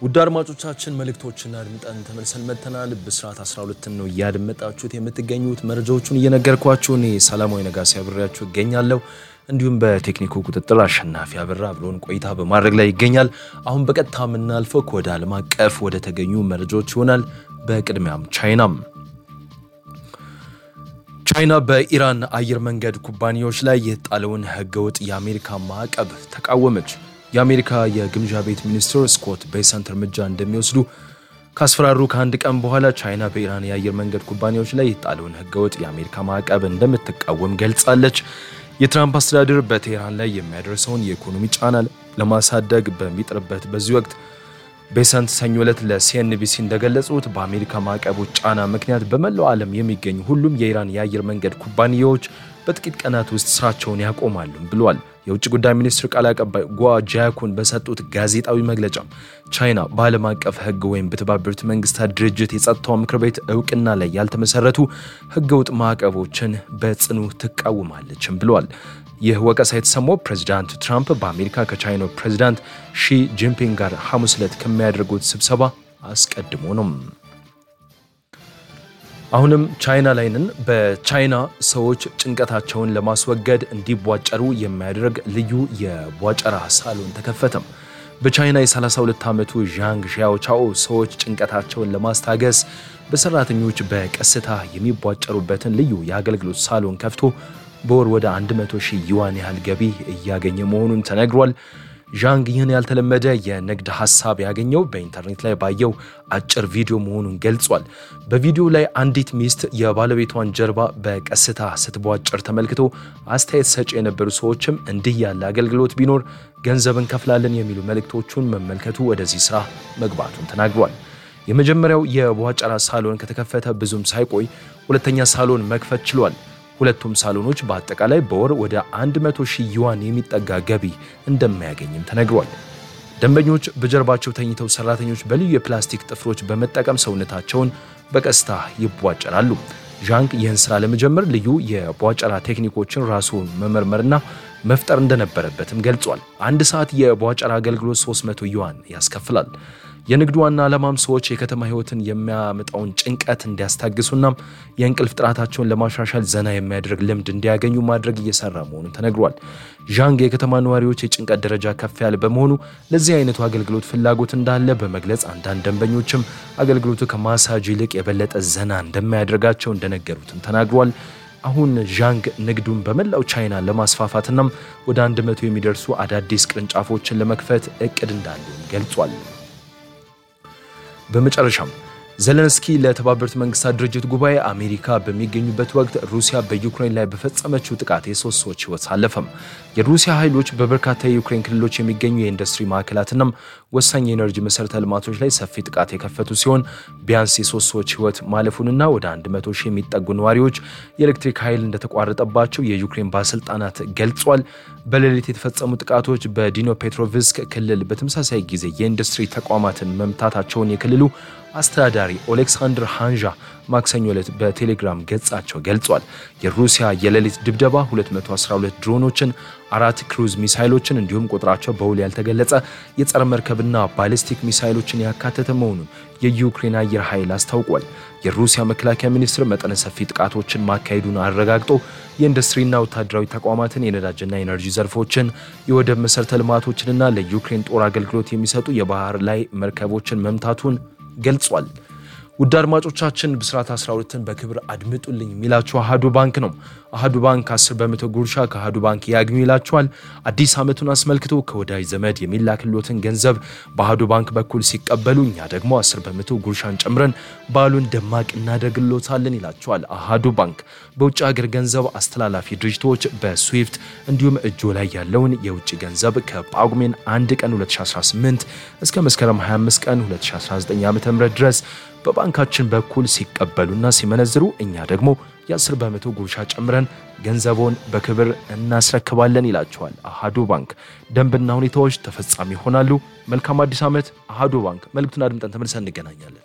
ውድ አድማጮቻችን መልእክቶችን አድምጠን ተመልሰን መጥተናል። ብስራት 12 ነው እያደመጣችሁት የምትገኙት። መረጃዎቹን እየነገርኳችሁ እኔ ሰላማዊ ነጋሲ አብሬያችሁ እገኛለሁ። እንዲሁም በቴክኒኩ ቁጥጥር አሸናፊ አበራ አብሮን ቆይታ በማድረግ ላይ ይገኛል። አሁን በቀጥታ የምናልፈው ከወደ ዓለም አቀፍ ወደ ተገኙ መረጃዎች ይሆናል። በቅድሚያም ቻይናም ቻይና በኢራን አየር መንገድ ኩባንያዎች ላይ የተጣለውን ህገወጥ የአሜሪካ ማዕቀብ ተቃወመች። የአሜሪካ የግምዣ ቤት ሚኒስትር ስኮት ቤሰንት እርምጃ እንደሚወስዱ ካስፈራሩ ከአንድ ቀን በኋላ ቻይና በኢራን የአየር መንገድ ኩባንያዎች ላይ የተጣለውን ህገወጥ የአሜሪካ ማዕቀብ እንደምትቃወም ገልጻለች። የትራምፕ አስተዳደር በቴህራን ላይ የሚያደርሰውን የኢኮኖሚ ጫና ለማሳደግ በሚጥርበት በዚህ ወቅት ቤሰንት ሰኞ ዕለት ለሲኤንቢሲ እንደገለጹት በአሜሪካ ማዕቀቦች ጫና ምክንያት በመላው ዓለም የሚገኙ ሁሉም የኢራን የአየር መንገድ ኩባንያዎች በጥቂት ቀናት ውስጥ ስራቸውን ያቆማሉ ብለዋል። የውጭ ጉዳይ ሚኒስትር ቃል አቀባይ ጓ ጃያኩን በሰጡት ጋዜጣዊ መግለጫ ቻይና በዓለም አቀፍ ህግ ወይም በተባበሩት መንግስታት ድርጅት የጸጥታው ምክር ቤት እውቅና ላይ ያልተመሰረቱ ህገወጥ ማዕቀቦችን በጽኑ ትቃወማለችም ብለዋል። ይህ ወቀሳ የተሰማው ፕሬዚዳንት ትራምፕ በአሜሪካ ከቻይናው ፕሬዚዳንት ሺ ጂንፒንግ ጋር ሐሙስ ዕለት ከሚያደርጉት ስብሰባ አስቀድሞ ነው። አሁንም ቻይና ላይ ነን። በቻይና ሰዎች ጭንቀታቸውን ለማስወገድ እንዲቧጨሩ የሚያደርግ ልዩ የቧጨራ ሳሎን ተከፈተም። በቻይና የ32 ዓመቱ ዣንግ ዣዎቻኦ ሰዎች ጭንቀታቸውን ለማስታገስ በሰራተኞች በቀስታ የሚቧጨሩበትን ልዩ የአገልግሎት ሳሎን ከፍቶ በወር ወደ 100 ሺህ ዩዋን ያህል ገቢ እያገኘ መሆኑን ተነግሯል። ዣንግ ይህን ያልተለመደ የንግድ ሀሳብ ያገኘው በኢንተርኔት ላይ ባየው አጭር ቪዲዮ መሆኑን ገልጿል። በቪዲዮ ላይ አንዲት ሚስት የባለቤቷን ጀርባ በቀስታ ስትቧጭር ተመልክቶ አስተያየት ሰጪ የነበሩ ሰዎችም እንዲህ ያለ አገልግሎት ቢኖር ገንዘብ እንከፍላለን የሚሉ መልእክቶቹን መመልከቱ ወደዚህ ስራ መግባቱን ተናግሯል። የመጀመሪያው የቧጨራ ሳሎን ከተከፈተ ብዙም ሳይቆይ ሁለተኛ ሳሎን መክፈት ችሏል። ሁለቱም ሳሎኖች በአጠቃላይ በወር ወደ 100 ሺህ ዩዋን የሚጠጋ ገቢ እንደማያገኝም ተነግሯል። ደንበኞች በጀርባቸው ተኝተው ሰራተኞች በልዩ የፕላስቲክ ጥፍሮች በመጠቀም ሰውነታቸውን በቀስታ ይቧጨራሉ። ዣንግ ይህን ስራ ለመጀመር ልዩ የቧጨራ ቴክኒኮችን ራሱ መመርመርና መፍጠር እንደነበረበትም ገልጿል። አንድ ሰዓት የቧጨራ አገልግሎት 300 ዩዋን ያስከፍላል። የንግዱ ዋና ዓላማም ሰዎች የከተማ ህይወትን የሚያመጣውን ጭንቀት እንዲያስታግሱና የእንቅልፍ ጥራታቸውን ለማሻሻል ዘና የሚያደርግ ልምድ እንዲያገኙ ማድረግ እየሰራ መሆኑን ተነግሯል። ዣንግ የከተማ ነዋሪዎች የጭንቀት ደረጃ ከፍ ያለ በመሆኑ ለዚህ አይነቱ አገልግሎት ፍላጎት እንዳለ በመግለጽ አንዳንድ ደንበኞችም አገልግሎቱ ከማሳጅ ይልቅ የበለጠ ዘና እንደማያደርጋቸው እንደነገሩትም ተናግሯል። አሁን ዣንግ ንግዱን በመላው ቻይና ለማስፋፋትናም ወደ 100 የሚደርሱ አዳዲስ ቅርንጫፎችን ለመክፈት እቅድ እንዳለውም ገልጿል። በመጨረሻም ዘለንስኪ ለተባበሩት መንግስታት ድርጅት ጉባኤ አሜሪካ በሚገኙበት ወቅት ሩሲያ በዩክሬን ላይ በፈጸመችው ጥቃት የሶስት ሰዎች ህይወት አለፈም። የሩሲያ ኃይሎች በበርካታ የዩክሬን ክልሎች የሚገኙ የኢንዱስትሪ ማዕከላትናም ወሳኝ የኤነርጂ መሰረተ ልማቶች ላይ ሰፊ ጥቃት የከፈቱ ሲሆን ቢያንስ የሶስት ሰዎች ህይወት ማለፉንና ወደ 100 ሺህ የሚጠጉ ነዋሪዎች የኤሌክትሪክ ኃይል እንደተቋረጠባቸው የዩክሬን ባለስልጣናት ገልጿል። በሌሊት የተፈጸሙ ጥቃቶች በዲኖ ፔትሮቭስክ ክልል በተመሳሳይ ጊዜ የኢንዱስትሪ ተቋማትን መምታታቸውን የክልሉ አስተዳዳሪ ኦሌክሳንድር ሃንዣ ማክሰኞ ዕለት በቴሌግራም ገጻቸው ገልጿል። የሩሲያ የሌሊት ድብደባ 212 ድሮኖችን፣ አራት ክሩዝ ሚሳይሎችን እንዲሁም ቁጥራቸው በውል ያልተገለጸ የጸረ መርከብና ባሊስቲክ ሚሳይሎችን ያካተተ መሆኑን የዩክሬን አየር ኃይል አስታውቋል። የሩሲያ መከላከያ ሚኒስትር መጠነ ሰፊ ጥቃቶችን ማካሄዱን አረጋግጦ የኢንዱስትሪና ወታደራዊ ተቋማትን፣ የነዳጅና የኤነርጂ ዘርፎችን፣ የወደብ መሠረተ ልማቶችንና ለዩክሬን ጦር አገልግሎት የሚሰጡ የባህር ላይ መርከቦችን መምታቱን ገልጿል። ውድ አድማጮቻችን ብስራት 12ን በክብር አድምጡልኝ የሚላችሁ አሃዱ ባንክ ነው። አሃዱ ባንክ 10 በመቶ ጉርሻ ከአሃዱ ባንክ ያግኙ ይላችኋል። አዲስ ዓመቱን አስመልክቶ ከወዳጅ ዘመድ የሚላክሎትን ገንዘብ በአሃዱ ባንክ በኩል ሲቀበሉ እኛ ደግሞ 10 በመቶ ጉርሻን ጨምረን በዓሉን ደማቅ እናደርግሎታለን ይላችኋል። አሃዱ ባንክ በውጭ ሀገር ገንዘብ አስተላላፊ ድርጅቶች በስዊፍት እንዲሁም እጆ ላይ ያለውን የውጭ ገንዘብ ከጳጉሜን 1 ቀን 2018 እስከ መስከረም 25 ቀን 2019 ዓ ም ድረስ በባንካችን በኩል ሲቀበሉና ሲመነዝሩ እኛ ደግሞ የ10 በመቶ ጉርሻ ጨምረን ገንዘቦን በክብር እናስረክባለን ይላቸዋል። አሃዱ ባንክ ደንብና ሁኔታዎች ተፈጻሚ ይሆናሉ። መልካም አዲስ ዓመት። አሃዱ ባንክ። መልእክቱን አድምጠን ተመልሰን እንገናኛለን።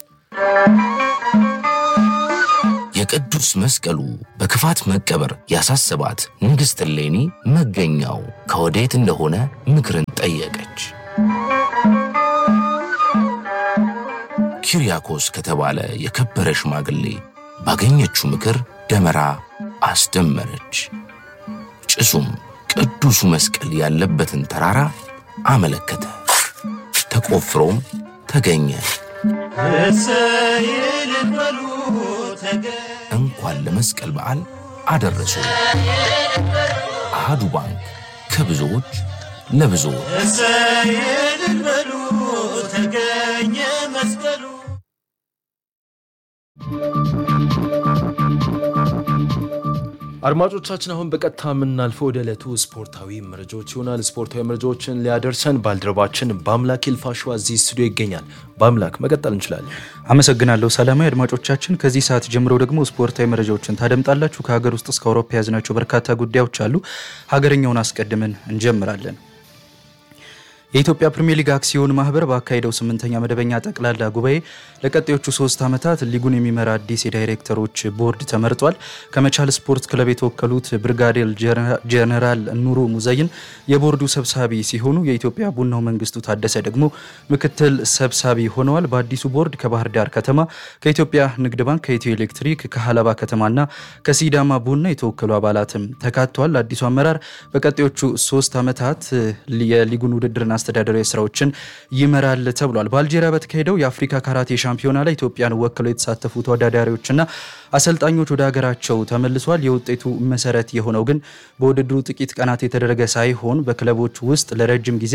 የቅዱስ መስቀሉ በክፋት መቀበር ያሳሰባት ንግሥት እሌኒ መገኛው ከወዴት እንደሆነ ምክርን ጠየቀች። ኪሪያኮስ ከተባለ የከበረ ሽማግሌ ባገኘችው ምክር ደመራ አስደመረች። ጭሱም ቅዱሱ መስቀል ያለበትን ተራራ አመለከተ። ተቆፍሮም ተገኘ። እንኳን ለመስቀል በዓል አደረሱ። አሃዱ ባንክ ከብዙዎች ለብዙዎች ተገኘ መስቀሉ አድማጮቻችን አሁን በቀጥታ የምናልፈው ወደ ዕለቱ ስፖርታዊ መረጃዎች ይሆናል። ስፖርታዊ መረጃዎችን ሊያደርሰን ባልደረባችን በአምላክ ይልፋሸዋ እዚህ ስቱዲዮ ይገኛል። በአምላክ መቀጠል እንችላለን። አመሰግናለሁ ሰላማዊ አድማጮቻችን፣ ከዚህ ሰዓት ጀምሮ ደግሞ ስፖርታዊ መረጃዎችን ታደምጣላችሁ። ከሀገር ውስጥ እስከ አውሮፓ የያዝናቸው በርካታ ጉዳዮች አሉ። ሀገርኛውን አስቀድመን እንጀምራለን። የኢትዮጵያ ፕሪሚየር ሊግ አክሲዮን ማህበር ባካሄደው ስምንተኛ መደበኛ ጠቅላላ ጉባኤ ለቀጣዮቹ ሶስት ዓመታት ሊጉን የሚመራ አዲስ የዳይሬክተሮች ቦርድ ተመርጧል። ከመቻል ስፖርት ክለብ የተወከሉት ብርጋዴር ጀነራል ኑሩ ሙዘይን የቦርዱ ሰብሳቢ ሲሆኑ የኢትዮጵያ ቡናው መንግስቱ ታደሰ ደግሞ ምክትል ሰብሳቢ ሆነዋል። በአዲሱ ቦርድ ከባህር ዳር ከተማ፣ ከኢትዮጵያ ንግድ ባንክ፣ ከኢትዮ ኤሌክትሪክ፣ ከሀላባ ከተማና ከሲዳማ ቡና የተወከሉ አባላትም ተካተዋል። አዲሱ አመራር በቀጣዮቹ ሶስት ዓመታት የሊጉን ውድድርና አስተዳደራዊ ስራዎችን ይመራል ተብሏል። በአልጄሪያ በተካሄደው የአፍሪካ ካራቴ ሻምፒዮና ላይ ኢትዮጵያን ወክለው የተሳተፉ ተወዳዳሪዎችና አሰልጣኞች ወደ ሀገራቸው ተመልሷል። የውጤቱ መሰረት የሆነው ግን በውድድሩ ጥቂት ቀናት የተደረገ ሳይሆን በክለቦች ውስጥ ለረጅም ጊዜ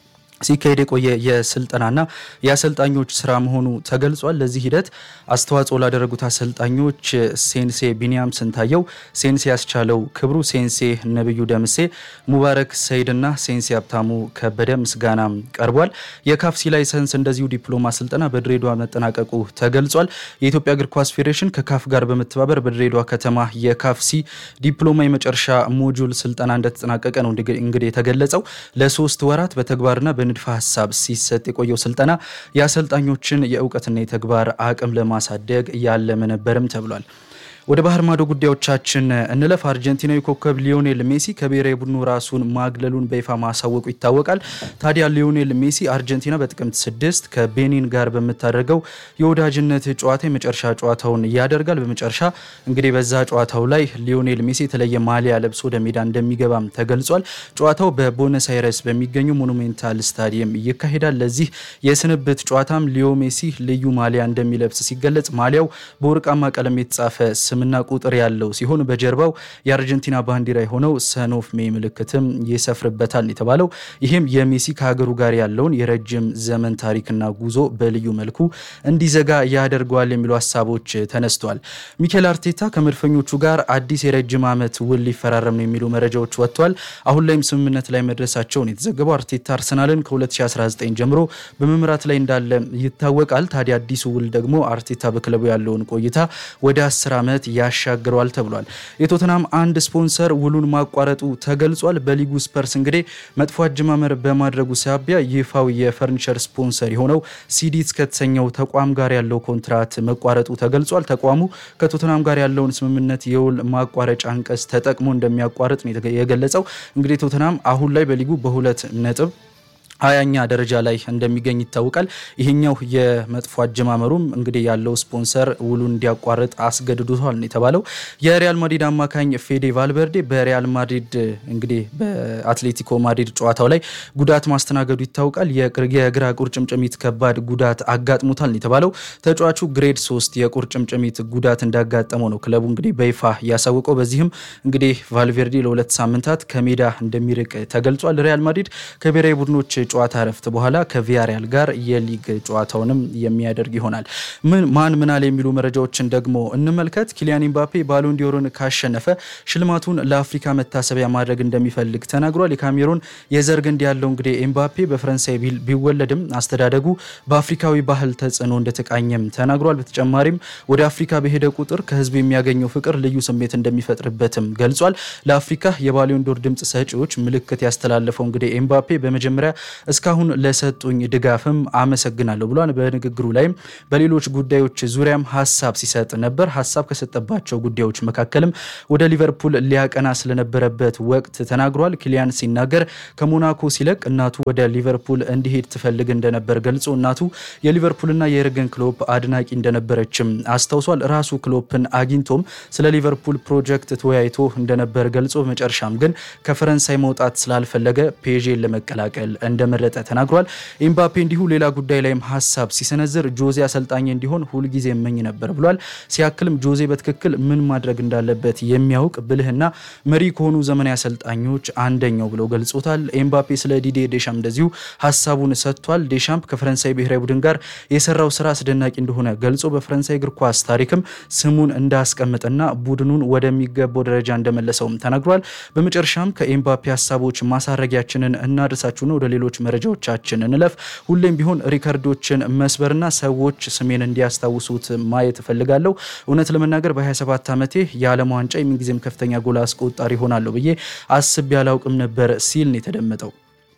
ሲካሄድ የቆየ የስልጠናና የአሰልጣኞች ስራ መሆኑ ተገልጿል። ለዚህ ሂደት አስተዋጽኦ ላደረጉት አሰልጣኞች ሴንሴ ቢኒያም ስንታየው፣ ሴንሴ ያስቻለው ክብሩ፣ ሴንሴ ነብዩ ደምሴ፣ ሙባረክ ሰይድና ሴንሴ ሀብታሙ ከበደ ምስጋና ቀርቧል። የካፍሲ ላይሰንስ እንደዚሁ ዲፕሎማ ስልጠና በድሬዳዋ መጠናቀቁ ተገልጿል። የኢትዮጵያ እግር ኳስ ፌዴሬሽን ከካፍ ጋር በመተባበር በድሬዳዋ ከተማ የካፍሲ ዲፕሎማ የመጨረሻ ሞጁል ስልጠና እንደተጠናቀቀ ነው እንግዲህ የተገለጸው ለሶስት ወራት በተግባርና ንድፈ ሀሳብ ሲሰጥ የቆየው ስልጠና የአሰልጣኞችን የእውቀትና የተግባር አቅም ለማሳደግ ያለመ ነበርም ተብሏል። ወደ ባህር ማዶ ጉዳዮቻችን እንለፍ። አርጀንቲናዊ ኮከብ ሊዮኔል ሜሲ ከብሔራዊ ቡድኑ ራሱን ማግለሉን በይፋ ማሳወቁ ይታወቃል። ታዲያ ሊዮኔል ሜሲ አርጀንቲና በጥቅምት ስድስት ከቤኒን ጋር በምታደርገው የወዳጅነት ጨዋታ የመጨረሻ ጨዋታውን ያደርጋል። በመጨረሻ እንግዲህ በዛ ጨዋታው ላይ ሊዮኔል ሜሲ የተለየ ማሊያ ለብሶ ወደ ሜዳ እንደሚገባም ተገልጿል። ጨዋታው በቦነስ አይረስ በሚገኘው ሞኑሜንታል ስታዲየም ይካሄዳል። ለዚህ የስንብት ጨዋታም ሊዮ ሜሲ ልዩ ማሊያ እንደሚለብስ ሲገለጽ ማሊያው በወርቃማ ቀለም የተጻፈ ስምና ቁጥር ያለው ሲሆን በጀርባው የአርጀንቲና ባንዲራ የሆነው ሰኖፍ ሜ ምልክትም ይሰፍርበታል የተባለው ይህም የሜሲ ከሀገሩ ጋር ያለውን የረጅም ዘመን ታሪክና ጉዞ በልዩ መልኩ እንዲዘጋ ያደርገዋል የሚሉ ሀሳቦች ተነስተዋል። ሚኬል አርቴታ ከመድፈኞቹ ጋር አዲስ የረጅም ዓመት ውል ሊፈራረም ነው የሚሉ መረጃዎች ወጥተዋል። አሁን ላይም ስምምነት ላይ መድረሳቸውን የተዘገበው አርቴታ አርሰናልን ከ2019 ጀምሮ በመምራት ላይ እንዳለ ይታወቃል። ታዲያ አዲሱ ውል ደግሞ አርቴታ በክለቡ ያለውን ቆይታ ወደ 10 ዓመት ያሻግረዋል ተብሏል። የቶተናም አንድ ስፖንሰር ውሉን ማቋረጡ ተገልጿል። በሊጉ ስፐርስ እንግዲህ መጥፎ አጀማመር በማድረጉ ሳቢያ ይፋው የፈርኒቸር ስፖንሰር የሆነው ሲዲት ከተሰኘው ተቋም ጋር ያለው ኮንትራት መቋረጡ ተገልጿል። ተቋሙ ከቶተናም ጋር ያለውን ስምምነት የውል ማቋረጫ አንቀጽ ተጠቅሞ እንደሚያቋርጥ ነው የገለጸው። እንግዲህ ቶተናም አሁን ላይ በሊጉ በሁለት ነጥብ ሀያኛ ደረጃ ላይ እንደሚገኝ ይታወቃል። ይሄኛው የመጥፎ አጀማመሩም እንግዲህ ያለው ስፖንሰር ውሉን እንዲያቋርጥ አስገድዶታል ነው የተባለው። የሪያል ማድሪድ አማካኝ ፌዴ ቫልቨርዴ በሪያል ማድሪድ እንግዲህ በአትሌቲኮ ማድሪድ ጨዋታው ላይ ጉዳት ማስተናገዱ ይታወቃል። የግራ ቁርጭምጭሚት ከባድ ጉዳት አጋጥሞታል ነው የተባለው። ተጫዋቹ ግሬድ ሶስት የቁርጭምጭሚት ጉዳት እንዳጋጠመው ነው ክለቡ እንግዲህ በይፋ ያሳወቀው። በዚህም እንግዲህ ቫልቬርዴ ለሁለት ሳምንታት ከሜዳ እንደሚርቅ ተገልጿል። ሪያል ማድሪድ ከብሔራዊ ቡድኖች ጨዋታ እረፍት በኋላ ከቪያሪያል ጋር የሊግ ጨዋታውንም የሚያደርግ ይሆናል። ምን ማን ምናል የሚሉ መረጃዎችን ደግሞ እንመልከት። ኪሊያን ኤምባፔ ባሎን ዲዮርን ካሸነፈ ሽልማቱን ለአፍሪካ መታሰቢያ ማድረግ እንደሚፈልግ ተናግሯል። የካሜሮን የዘር ግንድ ያለው እንግዲህ ኤምባፔ በፈረንሳይ ቢወለድም አስተዳደጉ በአፍሪካዊ ባህል ተጽዕኖ እንደተቃኘም ተናግሯል። በተጨማሪም ወደ አፍሪካ በሄደ ቁጥር ከህዝቡ የሚያገኘው ፍቅር ልዩ ስሜት እንደሚፈጥርበትም ገልጿል። ለአፍሪካ የባሎን ዶር ድምፅ ሰጪዎች ምልክት ያስተላለፈው እንግዲህ ኤምባፔ በመጀመሪያ እስካሁን ለሰጡኝ ድጋፍም አመሰግናለሁ ብሏል። በንግግሩ ላይም በሌሎች ጉዳዮች ዙሪያም ሀሳብ ሲሰጥ ነበር። ሀሳብ ከሰጠባቸው ጉዳዮች መካከልም ወደ ሊቨርፑል ሊያቀና ስለነበረበት ወቅት ተናግሯል። ኪሊያን ሲናገር ከሞናኮ ሲለቅ እናቱ ወደ ሊቨርፑል እንዲሄድ ትፈልግ እንደነበር ገልጾ እናቱ የሊቨርፑልና የኤርገን ክሎፕ አድናቂ እንደነበረችም አስታውሷል። ራሱ ክሎፕን አግኝቶም ስለ ሊቨርፑል ፕሮጀክት ተወያይቶ እንደነበር ገልጾ በመጨረሻም ግን ከፈረንሳይ መውጣት ስላልፈለገ ፔዤን ለመቀላቀል እንደመረጠ ተናግሯል። ኤምባፔ እንዲሁ ሌላ ጉዳይ ላይም ሀሳብ ሲሰነዝር ጆዜ አሰልጣኝ እንዲሆን ሁልጊዜ እመኝ ነበር ብሏል። ሲያክልም ጆዜ በትክክል ምን ማድረግ እንዳለበት የሚያውቅ ብልህና መሪ ከሆኑ ዘመናዊ አሰልጣኞች አንደኛው ብሎ ገልጾታል። ኤምባፔ ስለ ዲዴ ዴሻምፕ እንደዚሁ ሀሳቡን ሰጥቷል። ዴሻምፕ ከፈረንሳይ ብሔራዊ ቡድን ጋር የሰራው ስራ አስደናቂ እንደሆነ ገልጾ በፈረንሳይ እግር ኳስ ታሪክም ስሙን እንዳስቀምጥና ቡድኑን ወደሚገባው ደረጃ እንደመለሰውም ተናግሯል። በመጨረሻም ከኤምባፔ ሀሳቦች ማሳረጊያችንን እናድርሳችሁና ወደ ሌሎች መረጃዎቻችን እንለፍ። ሁሌም ቢሆን ሪከርዶችን መስበርና ሰዎች ስሜን እንዲያስታውሱት ማየት እፈልጋለሁ። እውነት ለመናገር በ27 ዓመቴ የዓለም ዋንጫ የምንጊዜም ከፍተኛ ጎል አስቆጣሪ ይሆናለሁ ብዬ አስቤ አላውቅም ነበር ሲል ነው የተደመጠው።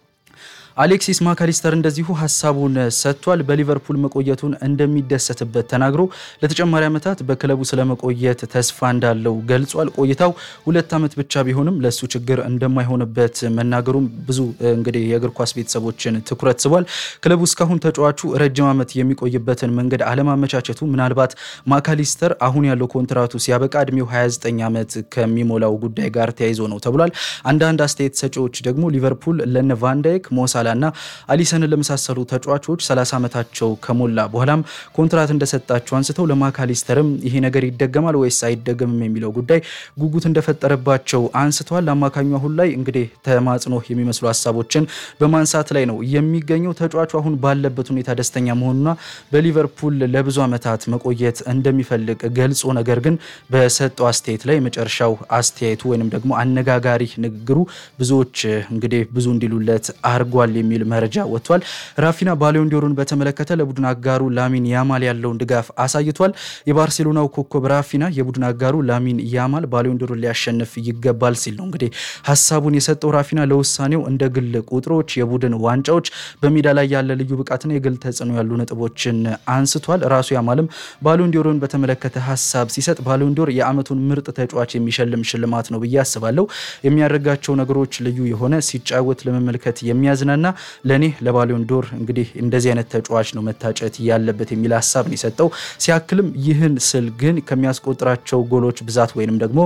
አሌክሲስ ማካሊስተር እንደዚሁ ሀሳቡን ሰጥቷል። በሊቨርፑል መቆየቱን እንደሚደሰትበት ተናግሮ ለተጨማሪ ዓመታት በክለቡ ስለመቆየት ተስፋ እንዳለው ገልጿል። ቆይታው ሁለት ዓመት ብቻ ቢሆንም ለእሱ ችግር እንደማይሆንበት መናገሩም ብዙ እንግዲህ የእግር ኳስ ቤተሰቦችን ትኩረት ስቧል። ክለቡ እስካሁን ተጫዋቹ ረጅም ዓመት የሚቆይበትን መንገድ አለማመቻቸቱ ምናልባት ማካሊስተር አሁን ያለው ኮንትራቱ ሲያበቃ እድሜው 29 ዓመት ከሚሞላው ጉዳይ ጋር ተያይዞ ነው ተብሏል። አንዳንድ አስተያየት ሰጪዎች ደግሞ ሊቨርፑል ለነ ቫንዳይክ ሞሳላ እና አሊሰንን ለመሳሰሉ ተጫዋቾች 30 ዓመታቸው ከሞላ በኋላም ኮንትራት እንደሰጣቸው አንስተው ለማካሊስተርም ይሄ ነገር ይደገማል ወይስ አይደገምም የሚለው ጉዳይ ጉጉት እንደፈጠረባቸው አንስተዋል። አማካኙ አሁን ላይ እንግዲህ ተማጽኖ የሚመስሉ ሀሳቦችን በማንሳት ላይ ነው የሚገኘው። ተጫዋቹ አሁን ባለበት ሁኔታ ደስተኛ መሆኑና በሊቨርፑል ለብዙ ዓመታት መቆየት እንደሚፈልግ ገልጾ ነገር ግን በሰጠው አስተያየት ላይ የመጨረሻው አስተያየቱ ወይንም ደግሞ አነጋጋሪ ንግግሩ ብዙዎች እንግዲህ ብዙ እንዲሉለት አርጓል የሚል መረጃ ወጥቷል። ራፊና ባሊዮን ዲዮሩን በተመለከተ ለቡድን አጋሩ ላሚን ያማል ያለውን ድጋፍ አሳይቷል። የባርሴሎናው ኮከብ ራፊና የቡድን አጋሩ ላሚን ያማል ባሊዮን ዲዮሩን ሊያሸንፍ ይገባል ሲል ነው እንግዲህ ሀሳቡን የሰጠው። ራፊና ለውሳኔው እንደ ግል ቁጥሮች፣ የቡድን ዋንጫዎች፣ በሜዳ ላይ ያለ ልዩ ብቃትና የግል ተጽዕኖ ያሉ ነጥቦችን አንስቷል። ራሱ ያማልም ባሊዮን ዲዮሩን በተመለከተ ሀሳብ ሲሰጥ ባሊዮን ዲዮር የዓመቱን ምርጥ ተጫዋች የሚሸልም ሽልማት ነው ብዬ አስባለሁ። የሚያደርጋቸው ነገሮች ልዩ የሆነ ሲጫወት ለመመልከት የሚያዝናና ለእኔ ለባሊዮን ዶር እንግዲህ እንደዚህ አይነት ተጫዋች ነው መታጨት ያለበት የሚል ሀሳብ ነው የሰጠው። ሲያክልም ይህን ስል ግን ከሚያስቆጥራቸው ጎሎች ብዛት ወይንም ደግሞ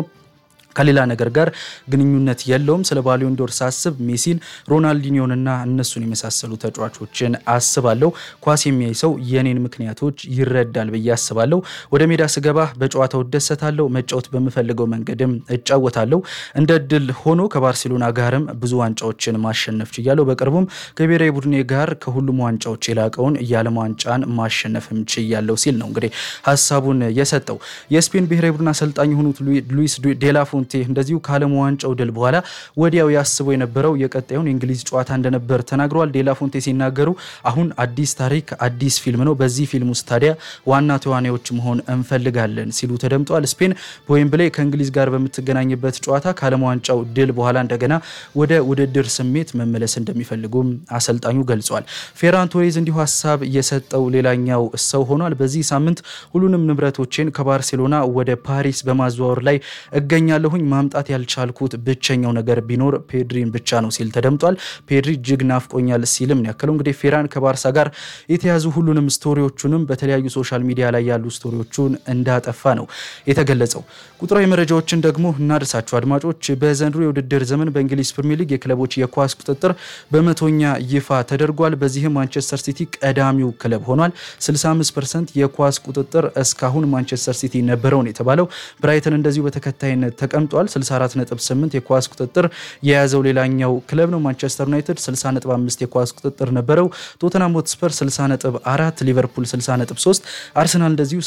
ከሌላ ነገር ጋር ግንኙነት የለውም። ስለ ባሊዮን ዶር ሳስብ ሜሲን፣ ሮናልዲኒዮንና እነሱን የመሳሰሉ ተጫዋቾችን አስባለሁ። ኳስ የሚያይ ሰው የኔን ምክንያቶች ይረዳል ብዬ አስባለሁ። ወደ ሜዳ ስገባ በጨዋታው እደሰታለሁ። መጫወት በምፈልገው መንገድም እጫወታለሁ። እንደ እድል ሆኖ ከባርሴሎና ጋርም ብዙ ዋንጫዎችን ማሸነፍ ችያለሁ። በቅርቡም ከብሔራዊ ቡድኔ ጋር ከሁሉም ዋንጫዎች የላቀውን የዓለም ዋንጫን ማሸነፍም ችያለሁ ሲል ነው እንግዲህ ሀሳቡን የሰጠው። የስፔን ብሔራዊ ቡድን አሰልጣኝ የሆኑት ሉዊስ ዴላፎን እንደዚሁ ከዓለም ዋንጫው ድል በኋላ ወዲያው ያስበው የነበረው የቀጣዩን የእንግሊዝ ጨዋታ እንደነበር ተናግረዋል። ዴላፎንቴ ሲናገሩ አሁን አዲስ ታሪክ አዲስ ፊልም ነው። በዚህ ፊልም ውስጥ ታዲያ ዋና ተዋናዮች መሆን እንፈልጋለን ሲሉ ተደምጠዋል። ስፔን በዌምብሌ ከእንግሊዝ ጋር በምትገናኝበት ጨዋታ ከዓለም ዋንጫው ድል በኋላ እንደገና ወደ ውድድር ስሜት መመለስ እንደሚፈልጉም አሰልጣኙ ገልጸዋል። ፌራን ቶሬዝ እንዲሁ ሀሳብ የሰጠው ሌላኛው ሰው ሆኗል። በዚህ ሳምንት ሁሉንም ንብረቶቼን ከባርሴሎና ወደ ፓሪስ በማዘዋወር ላይ እገኛለሁ ማምጣት ያልቻልኩት ብቸኛው ነገር ቢኖር ፔድሪን ብቻ ነው ሲል ተደምጧል። ፔድሪ እጅግ ናፍቆኛል ሲልም ነው ያከለው። እንግዲህ ፌራን ከባርሳ ጋር የተያዙ ሁሉንም ስቶሪዎቹንም በተለያዩ ሶሻል ሚዲያ ላይ ያሉ ስቶሪዎቹን እንዳጠፋ ነው የተገለጸው። ቁጥራዊ መረጃዎችን ደግሞ እናደርሳቸው አድማጮች። በዘንድሮ የውድድር ዘመን በእንግሊዝ ፕሪሚየር ሊግ የክለቦች የኳስ ቁጥጥር በመቶኛ ይፋ ተደርጓል። በዚህም ማንቸስተር ሲቲ ቀዳሚው ክለብ ሆኗል። 65 ፐርሰንት የኳስ ቁጥጥር እስካሁን ማንቸስተር ሲቲ ነበረው ነው የተባለው። ብራይተን እንደዚሁ በተከታይነት ተቀምጧል 64.8 የኳስ ቁጥጥር የያዘው ሌላኛው ክለብ ነው። ማንቸስተር ዩናይትድ 60.5 የኳስ ቁጥጥር ነበረው። ቶተናም ሆትስፐር 60.4፣ ሊቨርፑል 60.3፣ አርሰናል እንደዚሁ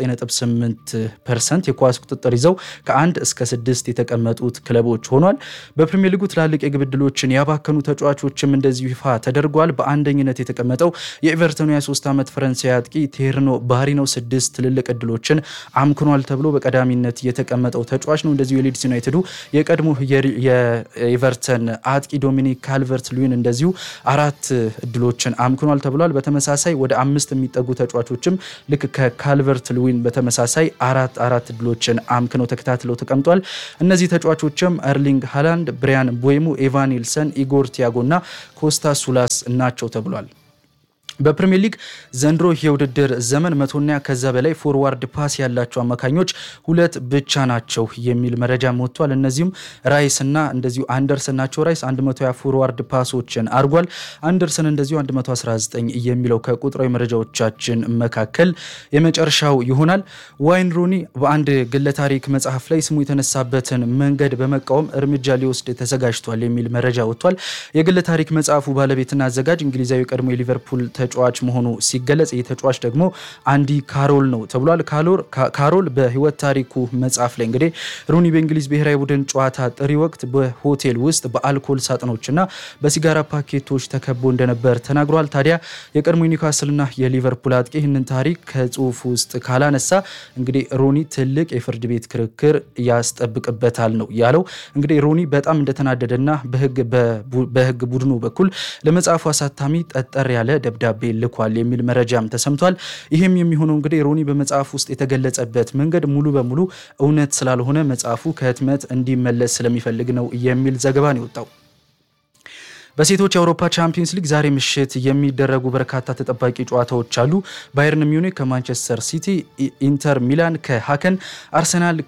59.8 ፐርሰንት የኳስ ቁጥጥር ይዘው ከአንድ እስከ ስድስት የተቀመጡት ክለቦች ሆኗል። በፕሪሚየር ሊጉ ትላልቅ የግብ ዕድሎችን ያባከኑ ተጫዋቾችም እንደዚሁ ይፋ ተደርጓል። በአንደኝነት የተቀመጠው የኤቨርተኑ 23 ዓመት ፈረንሳዊ አጥቂ ቴርኖ ባህሪ ነው። ስድስት ትልልቅ ዕድሎችን አምክኗል ተብሎ በቀዳሚነት የተቀመጠው ተጫዋች ነው። እንደዚሁ የሊድስ ዩናይትዱ የቀድሞ የኤቨርተን አጥቂ ዶሚኒክ ካልቨርት ሉዊን እንደዚሁ አራት እድሎችን አምክኗል ተብሏል። በተመሳሳይ ወደ አምስት የሚጠጉ ተጫዋቾችም ልክ ከካልቨርት ሉዊን በተመሳሳይ አራት አራት እድሎችን አምክነው ተከታትለው ተቀምጧል። እነዚህ ተጫዋቾችም ኤርሊንግ ሃላንድ፣ ብሪያን ቦይሙ፣ ኤቫን ኒልሰን፣ ኢጎር ቲያጎ እና ኮስታ ሱላስ ናቸው ተብሏል። በፕሪሚየር ሊግ ዘንድሮ የውድድር ዘመን መቶና ከዛ በላይ ፎርዋርድ ፓስ ያላቸው አማካኞች ሁለት ብቻ ናቸው የሚል መረጃ ወጥቷል። እነዚሁም ራይስ እና እንደዚሁ አንደርሰን ናቸው። ራይስ 120 ፎርዋርድ ፓሶችን አድርጓል። አንደርሰን እንደዚሁ 119 የሚለው ከቁጥራዊ መረጃዎቻችን መካከል የመጨረሻው ይሆናል። ዋይን ሩኒ በአንድ ግለ ታሪክ መጽሐፍ ላይ ስሙ የተነሳበትን መንገድ በመቃወም እርምጃ ሊወስድ ተዘጋጅቷል የሚል መረጃ ወጥቷል። የግለ ታሪክ መጽሐፉ ባለቤትና አዘጋጅ እንግሊዛዊ ቀድሞ የሊቨርፑል ተጫዋች መሆኑ ሲገለጽ ይህ ተጫዋች ደግሞ አንዲ ካሮል ነው ተብሏል። ካሮል በህይወት ታሪኩ መጽሐፍ ላይ እንግዲህ ሩኒ በእንግሊዝ ብሔራዊ ቡድን ጨዋታ ጥሪ ወቅት በሆቴል ውስጥ በአልኮል ሳጥኖችና በሲጋራ ፓኬቶች ተከቦ እንደነበር ተናግሯል። ታዲያ የቀድሞ ኒውካስልና የሊቨርፑል አጥቂ ይህንን ታሪክ ከጽሁፍ ውስጥ ካላነሳ እንግዲህ ሩኒ ትልቅ የፍርድ ቤት ክርክር ያስጠብቅበታል ነው ያለው። እንግዲህ ሩኒ በጣም እንደተናደደና በህግ ቡድኑ በኩል ለመጽሐፉ አሳታሚ ጠጠር ያለ ደብዳቤ ልኳል የሚል መረጃም ተሰምቷል። ይህም የሚሆነው እንግዲህ ሮኒ በመጽሐፍ ውስጥ የተገለጸበት መንገድ ሙሉ በሙሉ እውነት ስላልሆነ መጽሐፉ ከህትመት እንዲመለስ ስለሚፈልግ ነው የሚል ዘገባ ነው የወጣው። በሴቶች የአውሮፓ ቻምፒየንስ ሊግ ዛሬ ምሽት የሚደረጉ በርካታ ተጠባቂ ጨዋታዎች አሉ። ባየርን ሚዩኒክ ከማንቸስተር ሲቲ፣ ኢንተር ሚላን ከሀከን፣ አርሰናል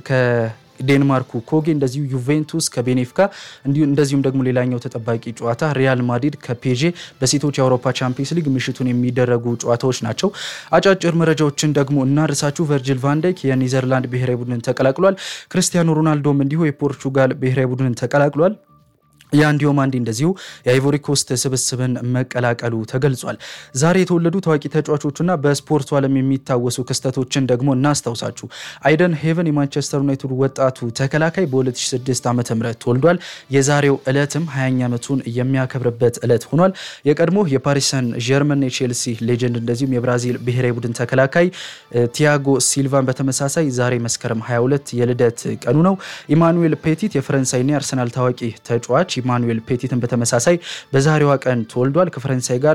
ዴንማርኩ ኮጌ እንደዚሁ ዩቬንቱስ ከቤኔፊካ እንደዚሁም ደግሞ ሌላኛው ተጠባቂ ጨዋታ ሪያል ማድሪድ ከፔዤ በሴቶች የአውሮፓ ቻምፒየንስ ሊግ ምሽቱን የሚደረጉ ጨዋታዎች ናቸው። አጫጭር መረጃዎችን ደግሞ እናርሳችሁ። ቨርጂል ቫንዳይክ የኒዘርላንድ ብሔራዊ ቡድንን ተቀላቅሏል። ክርስቲያኖ ሮናልዶም እንዲሁ የፖርቹጋል ብሔራዊ ቡድንን ተቀላቅሏል። የአንዲዮ ማንዲ እንደዚሁ የአይቮሪ ኮስት ስብስብን መቀላቀሉ ተገልጿል። ዛሬ የተወለዱ ታዋቂ ተጫዋቾችና በስፖርቱ ዓለም የሚታወሱ ክስተቶችን ደግሞ እናስታውሳችሁ። አይደን ሄቨን የማንቸስተር ዩናይትድ ወጣቱ ተከላካይ በ2006 ዓ ም ተወልዷል። የዛሬው ዕለትም 20ኛ ዓመቱን የሚያከብርበት ዕለት ሆኗል። የቀድሞ የፓሪሰን ጀርመን የቼልሲ ሌጀንድ እንደዚሁም የብራዚል ብሔራዊ ቡድን ተከላካይ ቲያጎ ሲልቫን በተመሳሳይ ዛሬ መስከረም 22 የልደት ቀኑ ነው። ኢማኑኤል ፔቲት የፈረንሳይና የአርሰናል ታዋቂ ተጫዋች ኢማኑኤል ፔቲትን በተመሳሳይ በዛሬዋ ቀን ተወልዷል። ከፈረንሳይ ጋር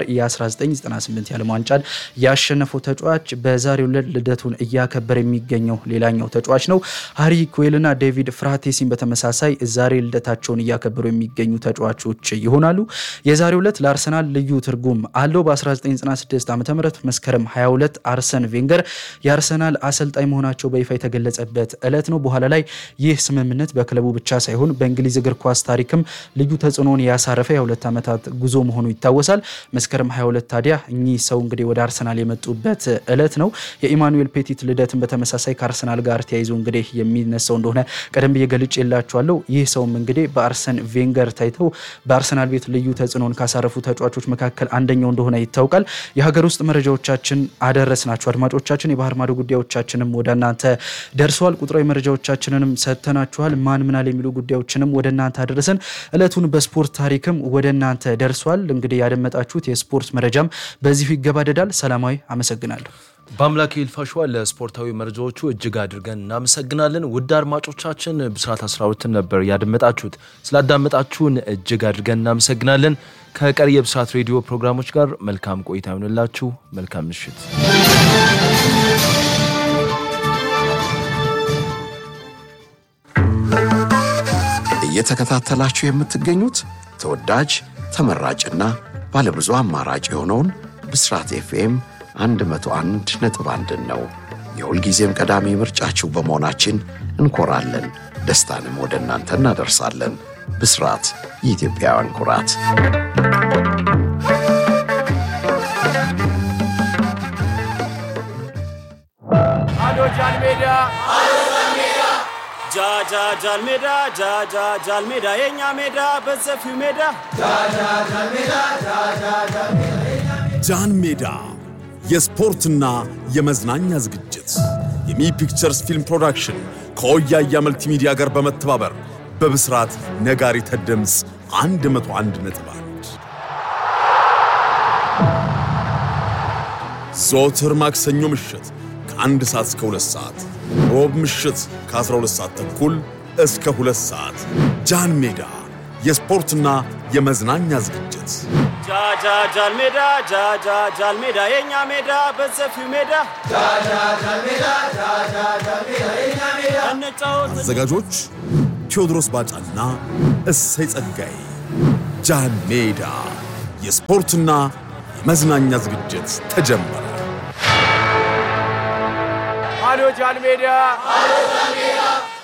የ1998 የዓለም ዋንጫን ያሸነፈው ተጫዋች በዛሬው ዕለት ልደቱን እያከበረ የሚገኘው ሌላኛው ተጫዋች ነው። ሃሪ ኩዌልና ዴቪድ ፍራቴሲን በተመሳሳይ ዛሬ ልደታቸውን እያከበሩ የሚገኙ ተጫዋቾች ይሆናሉ። የዛሬው ዕለት ለአርሰናል ልዩ ትርጉም አለው። በ1996 ዓ ም መስከረም 22 አርሰን ቬንገር የአርሰናል አሰልጣኝ መሆናቸው በይፋ የተገለጸበት ዕለት ነው። በኋላ ላይ ይህ ስምምነት በክለቡ ብቻ ሳይሆን በእንግሊዝ እግር ኳስ ታሪክም ልዩ ተጽዕኖን ያሳረፈ የሁለት ዓመታት ጉዞ መሆኑ ይታወሳል። መስከረም 22 ታዲያ እኚህ ሰው እንግዲህ ወደ አርሰናል የመጡበት ዕለት ነው። የኢማኑኤል ፔቲት ልደትን በተመሳሳይ ከአርሰናል ጋር ተያይዞ እንግዲህ የሚነሳው እንደሆነ ቀደም ብዬ ገልጬ የላችኋለሁ። ይህ ሰውም እንግዲህ በአርሰን ቬንገር ታይተው በአርሰናል ቤት ልዩ ተጽዕኖን ካሳረፉ ተጫዋቾች መካከል አንደኛው እንደሆነ ይታወቃል። የሀገር ውስጥ መረጃዎቻችን አደረስናችሁ አድማጮቻችን። የባህር ማዶ ጉዳዮቻችንም ወደ እናንተ ደርሰዋል። ቁጥራዊ መረጃዎቻችንንም ሰጥተናችኋል። ማን ምናል የሚሉ ጉዳዮችንም ወደ እናንተ አደረሰን። እለቱን በስፖርት ታሪክም ወደ እናንተ ደርሷል። እንግዲህ ያደመጣችሁት የስፖርት መረጃም በዚሁ ይገባደዳል። ሰላማዊ አመሰግናለሁ። በአምላክ ይልፋሸዋ ለስፖርታዊ መረጃዎቹ እጅግ አድርገን እናመሰግናለን። ውድ አድማጮቻችን ብስራት 12 ነበር ያደመጣችሁት። ስላዳመጣችሁን እጅግ አድርገን እናመሰግናለን። ከቀሪ የብስራት ሬዲዮ ፕሮግራሞች ጋር መልካም ቆይታ ይሆንላችሁ። መልካም ምሽት። እየተከታተላችሁ የምትገኙት ተወዳጅ ተመራጭና ባለብዙ አማራጭ የሆነውን ብስራት ኤፍኤም 101 ነጥብ አንድን ነው። የሁልጊዜም ቀዳሚ ምርጫችሁ በመሆናችን እንኮራለን። ደስታንም ወደ እናንተ እናደርሳለን። ብስራት የኢትዮጵያውያን ኩራት። አዶ ጃን ሜዳ ጃ ጃ ጃል ሜዳ ጃ ጃ ጃል ሜዳ የኛ ሜዳ በሰፊው ሜዳ ጃን ሜዳ የስፖርትና የመዝናኛ ዝግጅት የሚ ፒክቸርስ ፊልም ፕሮዳክሽን ከወያያ መልቲሚዲያ ጋር በመተባበር በብስራት ነጋሪት ድምፅ 101 ነጥብ አንድ ዘወትር ማክሰኞ ምሽት ከአንድ ሰዓት እስከ ሁለት ሰዓት ሮብ ምሽት ከ12 ሰዓት ተኩል እስከ ሁለት ሰዓት ጃን ሜዳ የስፖርትና የመዝናኛ ዝግጅት ጃጃጃል ሜዳ ጃጃጃል ሜዳ የኛ ሜዳ በሰፊው ሜዳ እንጫወት አዘጋጆች ቴዎድሮስ ባጫና እሰይ ጸጋዬ። ጃን ሜዳ የስፖርትና የመዝናኛ ዝግጅት ተጀመረ። አሎ ጃን ሜዳ